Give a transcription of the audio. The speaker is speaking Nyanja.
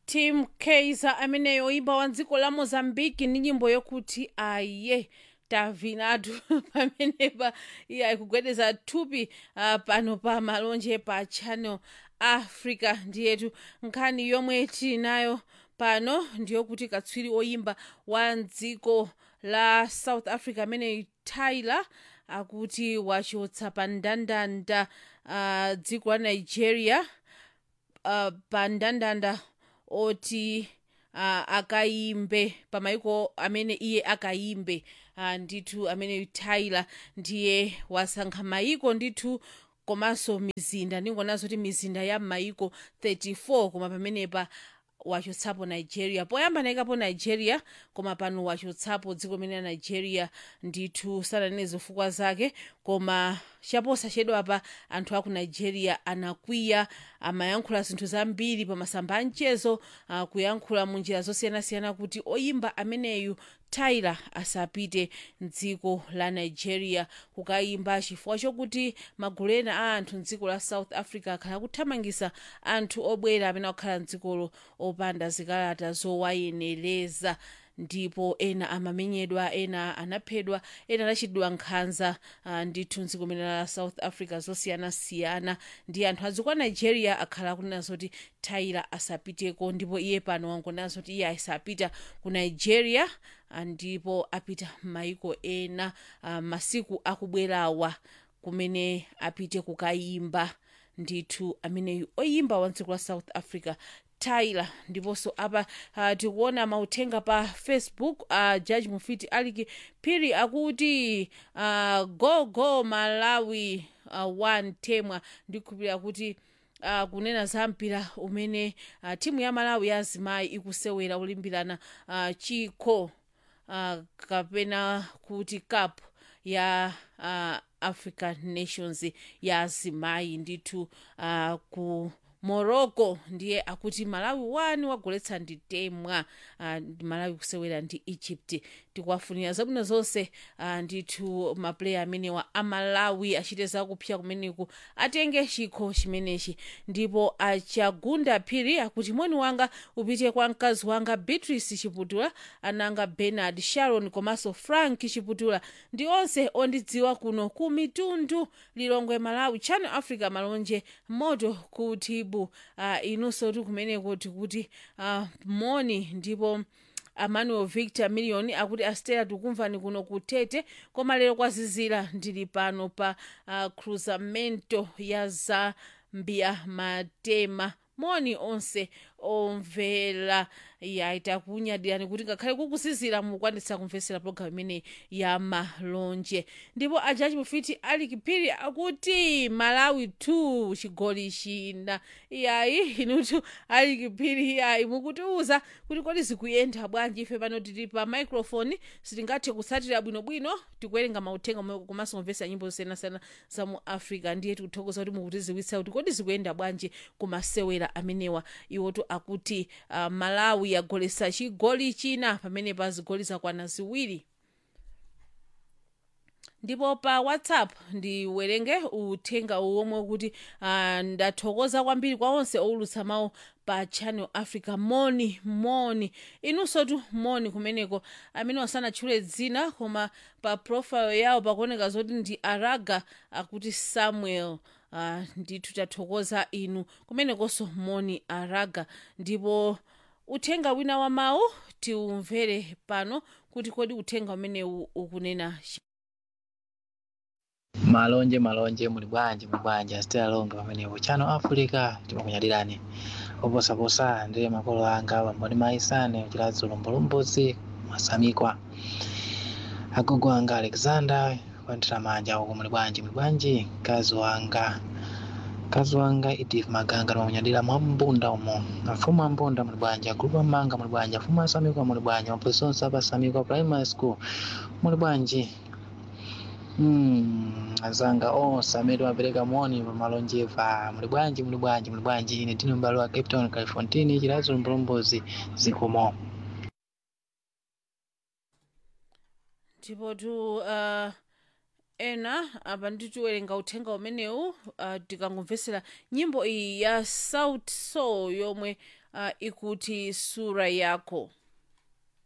tim kaiser ameneyo oimba wa dziko la mozambiki ndi nyimbo yokuti aye tavinatu pamenepa iye ayikugwedeza thupi uh, pano pa malonje pa channel africa ndiyetu nkhani yomwe tinayo pano ndiyokuti katswiri oyimba wa dziko la south africa amene tyler akuti wachotsa pa ndandanda uh, dziko la nigeria uh, pa ndandanda oti uh, akayimbe pamayiko amene iye akayimbe uh, ndithu amene tyler ndiye wasankha mayiko ndithu komanso mizinda ndingonazo kuti mizinda ya mayiko 34 koma pamenepa wachotsapo nigeria poyamba anayikapo nigeria koma pano wachotsapo dziko limene la nigeria ndithu sananene zifukwa zake koma chaposachedwa pa anthu aku nigeria anakwiya amayankhula zinthu zambiri pa masamba a mchezo uh, kuyankhula mu njira zosiyanasiyana kuti oyimba ameneyu tyler asapite mdziko la nigeria kukayimba chifukwa chokuti magulu ena a anthu mdziko la south africa akhala kuthamangisa anthu obwera amene akukhala mdzikolo opanda zikalata zowayenereza ndipo ena amamenyedwa ena anaphedwa ena anachitidwa nkhanza uh, ndithu mdziko limene la south africa zosiyanasiyana ndi anthu adziko a nigeria akhala kunena zoti tyler asapiteko ndipo iye pano wangonena zoti iye asapita ku nigeria uh, ndipo apita m'mayiko ena uh, masiku akubwerawa kumene apite kukayimba ndithu ameneyu oyimba wa dziko la south africa tyler ndiponso apa uh, tikuona mauthenga pa facebook uh, judge mufiti aliki phiri akuti uh, go go malawi uh, one temwa ndikukhulupirira kuti uh, kunena za mpira umene uh, timu ya malawi ya azimayi ikusewera olimbirana uh, chikho uh, kapena kuti cup ya uh, african nations ya azimayi ndithu uh, ku morocco ndiye akuti malawi 1 wagoletsa ndi temwa uh, malawi kusewera ndi egypt tikuwafunira zabwino zonse uh, ndithu mapuleya amenewa amalawi achite zakupsya kumeneku atenge chikho chimenechi ndipo achagunda phiri akuti moni wanga upite kwa mkazi wanga beatrice chiputula ananga bernard sharon komanso frank chiputula ndi onse ondidziwa kuno ku mitundu lilongwe malawi channel africa malonje moto kutibu uh, inunso ti kumeneko tikuti uh, moni ndipo emmanuel victor million akuti astera tikumvani kuno kutete koma lero kwazizira ndili pano pa uh, cruzamento ya zambia matema moni onse omvera yaita kunyadirani kuti ngakhale kukuzizira mukwanitsa kumvetsera pologalamu imene ya malonje ndipo ajaji mufiti ali kipiri akuti malawi 2 chigoli china iyayi inutu ali kipiri iyayi mukutiuza kuti kodi zikuyenda bwanji ife pano tili pa microphone sitingathe kutsatira bwinobwino tikuwerenga mauthenga omwe komanso kumvetsa nyimbo zosiyanasiyana za mu africa ndiye tikuthokoza kuti mukutiziwitsa kuti kodi zikuyenda bwanji kumasewera amenewa iwotu akuti uh, malawi yagoletsa chigoli china pamene pa zigoli zakwana ziwiri ndipo pa whatsapp ndiwerenge uthenga uwomwe kuti uh, ndathokoza kwambiri kwa onse owulutsa mawu pa channel africa moni moni inunso tu moni kumeneko amene wasanatchule dzina koma pa profile yawo pakuoneka zoti ndi araga akuti samuel uh, ndithu tathokoza inu kumenekonso moni araga ndipo uthenga wina wa mawu tiumvere pano kuti kodi uthenga umenewu ukunena malonje malonje muli bwanji muli bwanji asitera longa pamenepo channel africa timakunyadirani oposaposa ndile makolo anga pamboni maisane chilazi lombolombozi masamikwa agogo anga alexander kwandira manja uko muli bwanji muli bwanji mkazi wanga mkazi wanga edith maganga timakunyadira mwa mbunda umo afumu ambunda muli bwanji agrupu amanga muli bwanji afumu asamikwa muli bwanji mapolisi onse apasamikwa primary school muli bwanji Hmm, azanga onse amene timapereka moni pa malonjeva muli bwanji muli bwanji muli bwanji ine tino mbalo wa cape town califontini chilazo mbulombozi zikomo ndipo tu uh, ena apa nditiwerenga uthenga umenewu uh, tikangomvesera nyimbo iyi ya south soul yomwe uh, ikuti sura yako